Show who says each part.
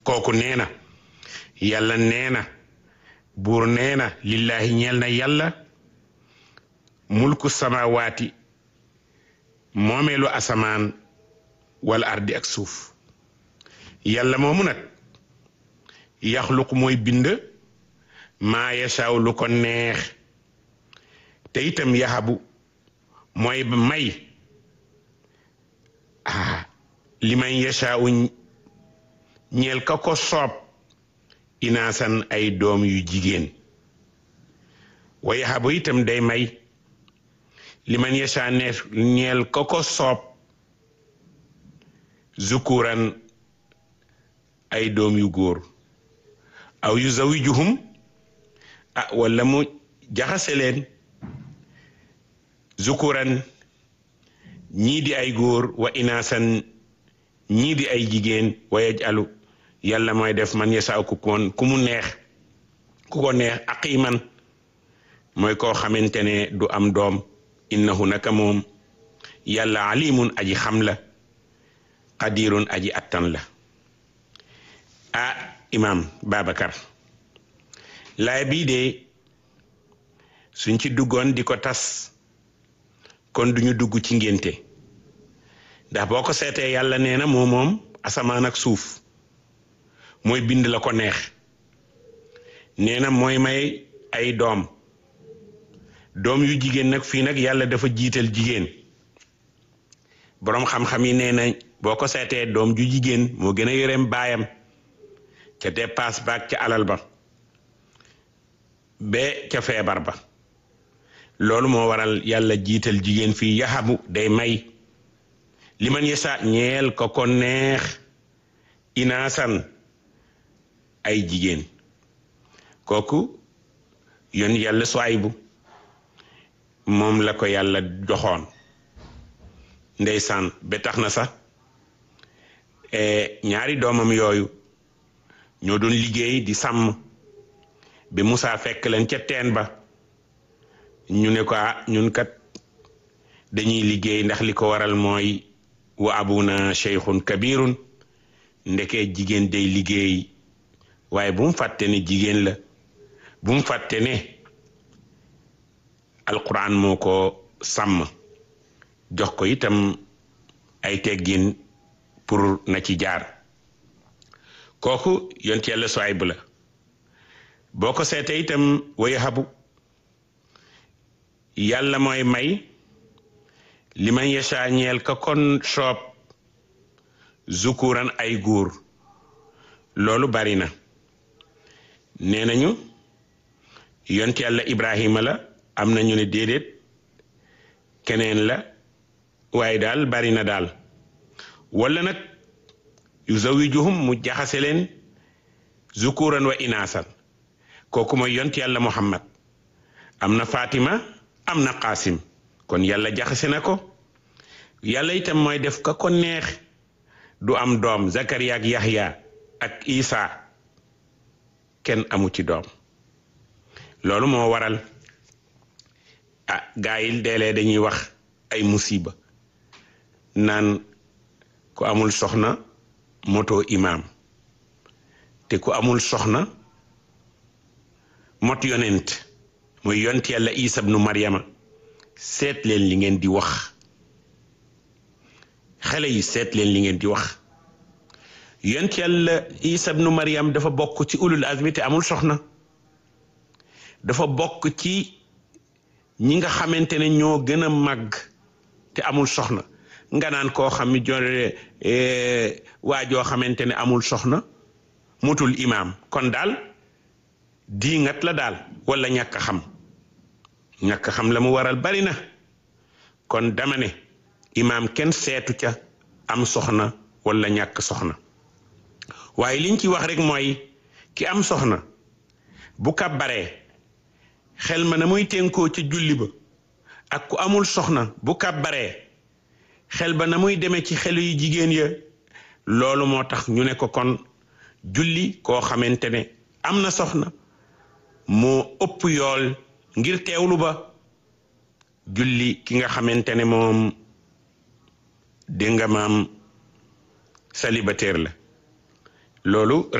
Speaker 1: kooku nee na yàlla nee na buur nee na lillahi ñeel na yàlla mulku samawaati moomeelu asamaan wala ardi ak suuf yàlla moomu nag yaxluq mooy bind maa yashaaw lu ko neex te itam yahabu mooy may ah li man yashaaw ñeel ka ko soob inaasan ay doom yu jigéen wa yahabu itam day may li man yashaa neef ñeel ka ko soob zukuran ay doom yu góor aw yu zawijuhum ah wala mu jaxase leen zukuran ñii di ay góor wa inaasan ñii di ay jigéen wa yajalu yàlla mooy def man yasaaw ku koon ku mu neex ku ko neex aqiman mooy koo xamante ne du am doom innahu naka moom yàlla alimun aji xam la qadirun aji attan la ah imam Babacar laay bii de suñ ci duggoon di ko tas kon duñu dugg ci ngénte ndax boo ko seetee yàlla nee na moo moom asamaan ak suuf mooy bind la ko neex nee na mooy may ay doom doom yu jigéen nag fii nag yàlla dafa jiital jigéen boroom xam-xam yi nee na boo ko seetee doom ju jigéen moo gën a yoreem baayam ca dépasse baag ca alal ba ba ca feebar ba loolu moo waral yàlla jiital jigéen fii yaxabu day may li man yasa ñeel ko ko neex inaasan ay jigéen kooku yoon yàlla Suwaybu moom la ko yàlla joxoon ndeysaan ba tax na sax ñaari doomam yooyu ñoo doon liggéey di sàmm bi Musaa fekk leen ca teen ba ñu ne ko ñun kat dañuy liggéey ndax li ko waral mooy wa abuna cheikhun kabirun ndekee jigéen day liggéey waaye bu mu fàtte ne jigéen la bu mu fàtte ne alquran moo ko sàmm jox ko itam ay teggin pour na ci jaar kooku yont yàlla Suwayb la boo ko seetee itam way habu yàlla mooy may li man yasha ñeel ka kon soob zukuran ay góor loolu bari na nee nañu yont yàlla Ibrahima la am na ñu ne déedéet keneen la waaye daal bari na daal wala nag yu zawijuhum mu jaxase leen zukuran wa inaasan kooku mooy yont yàlla Muhammad am na Fatima am na Qasim kon yàlla jaxase na ko yàlla itam mooy def ka ko neex du am doom Zakariya ak Yahya ak Isa kenn amu ci doom loolu moo waral ah gaa yi deelee dañuy wax ay musiba naan ku amul soxna moto imaam te ku amul soxna mot yonent muy yont yàlla Isa ibnu Maryama seet leen li ngeen di wax xale yi seet leen li ngeen di wax yont yàlla Isa ibnu Maryam dafa bokk ci ulul azmi te amul soxna dafa bokk ci ñi nga xamante ne ñoo gën a màgg te amul soxna nga naan koo xam ni jone waa joo xamante ne amul soxna mutul imaam kon daal diingat la daal wala ñàkk xam ñàkk xam la mu waral bari na kon dama ne imaam kenn seetu ca am soxna wala ñàkk soxna waaye liñ ci wax rek mooy ki am soxna bu kàbbaree xel ma na muy tënkoo ca julli ba ak ku amul soxna bu kàbbaree xel ba na muy demee ci xelu yu jigéen ya loolu moo tax ñu ne ko kon julli koo xamante ne am na soxna moo ëpp yool ngir teewlu ba julli ki nga xamante ne moom dégg nga maam célibataire la loolu